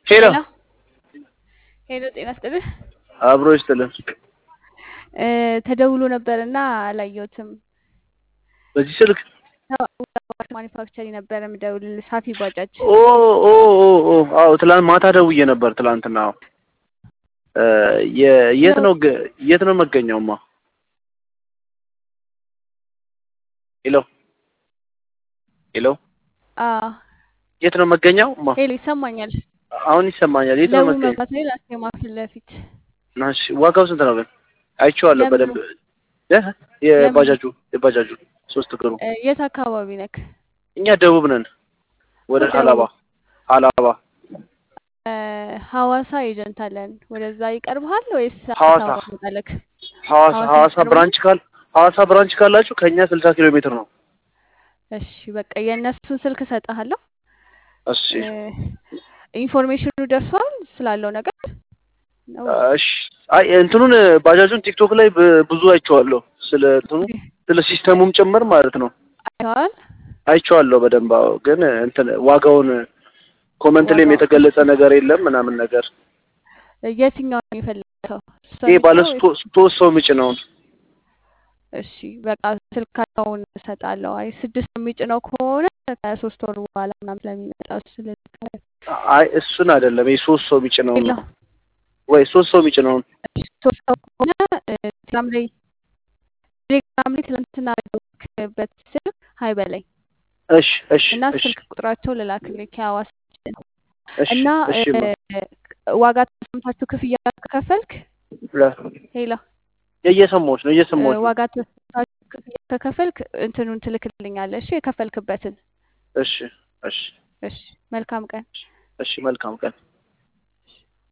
ሄሎ ሄሎ ሄሎ፣ ጤና ይስጥልህ። አብሮ ይስጥልን። እ ተደውሎ ነበር እና አላየሁትም። በዚህ ስልክ ማኒፋክቸሪንግ ነበረ የምደውልልህ ሳፊ ባጃጅ። ኦ ኦ ኦ ኦ አዎ ትላንት ማታ ደውዬ ነበር። ትላንትና አዎ እ የ- የት ነው ገ- የት ነው መገኛውማ? ሄሎ ሄሎ አዎ የት ነው መገኛው? ማ ሄሎ፣ ይሰማኛል። አሁን ይሰማኛል። የት ነው ለቡ መገኛው? መብራት ኃይል አስቴማ ፊት ለፊት ናሽ ዋጋው ስንት ነው ግን? አይቼዋለሁ ለምኑ? በደንብ እ የባጃጁ የባጃጁ ሶስት እግሩ እ የት አካባቢ ነክ? እኛ ደቡብ ነን። ወደ ደቡብ። ሀላባ ሀላባ እ ሐዋሳ ኤጀንት አለን። ወደዛ ይቀርብሃል ወይስ ሐዋሳ። አዲስ አበባ ትመጣለህ? ሐዋሳ ሐዋሳ ሐዋሳ ይቀርባል? ብራንች ካል ሐዋሳ ብራንች ካላችሁ ከኛ 60 ኪሎ ሜትር ነው። እሺ በቃ የእነሱን ስልክ እሰጥሃለሁ። እሺ እ ኢንፎርሜሽኑ ደርሷል ስላለው ነገር ነው? እሺ አይ እንትኑን ባጃጁን ቲክቶክ ላይ ብ- ብዙ አይቼዋለሁ። ስለ እንትኑ ስለ ሲስተሙም ጭምር ማለት ነው አይተዋል? አይቼዋለሁ በደንብ አዎ። ግን እንትን ዋጋውን ኮመንት ላይም ዋጋው- የተገለጸ ነገር የለም ምናምን ነገር የትኛው ነው የፈለገው? እሷ ይሄ ባለ የሚጭነው ወይስ- ሶስት ሶስት ሰው የሚጭነውን እሺ በቃ ስልካቸውን እሰጣለሁ። አይ ስድስት የሚጭነው ከሆነ ከሶስት ወር በኋላ ምናምን ስለሚመጣ ስለዚህ አይ እሱን አይደለም ይሄ ሶስት ሰው የሚጭነውን ሌላ ነው ወይ ሶስት ሰው የሚጭነውን እሺ፣ ሶስት ሰው ከሆነ እ፣ ቴሌግራም ላይ ቴሌግራም ላይ ትናንትና ልክበት ስልክ ሀይ በላይ እሺ እሺ እና እሺ ስልክ ቁጥራቸው ልላክልኝ ከሐዋሳ እሺ እና እሺ ማ እ፣ ዋጋ ተስማምታችሁ ክፍያ ከከፈልክ ለ- ሄላ እየሰማሁሽ ነው እ፣ እየሰማሁሽ ነው ዋጋ ተስማምታችሁ ክፍያ ከከፈልክ እንትኑን ትልክልኛለህ። እሺ የከፈልክበትን። እሺ እሺ እሺ መልካም ቀን። እሺ መልካም ቀን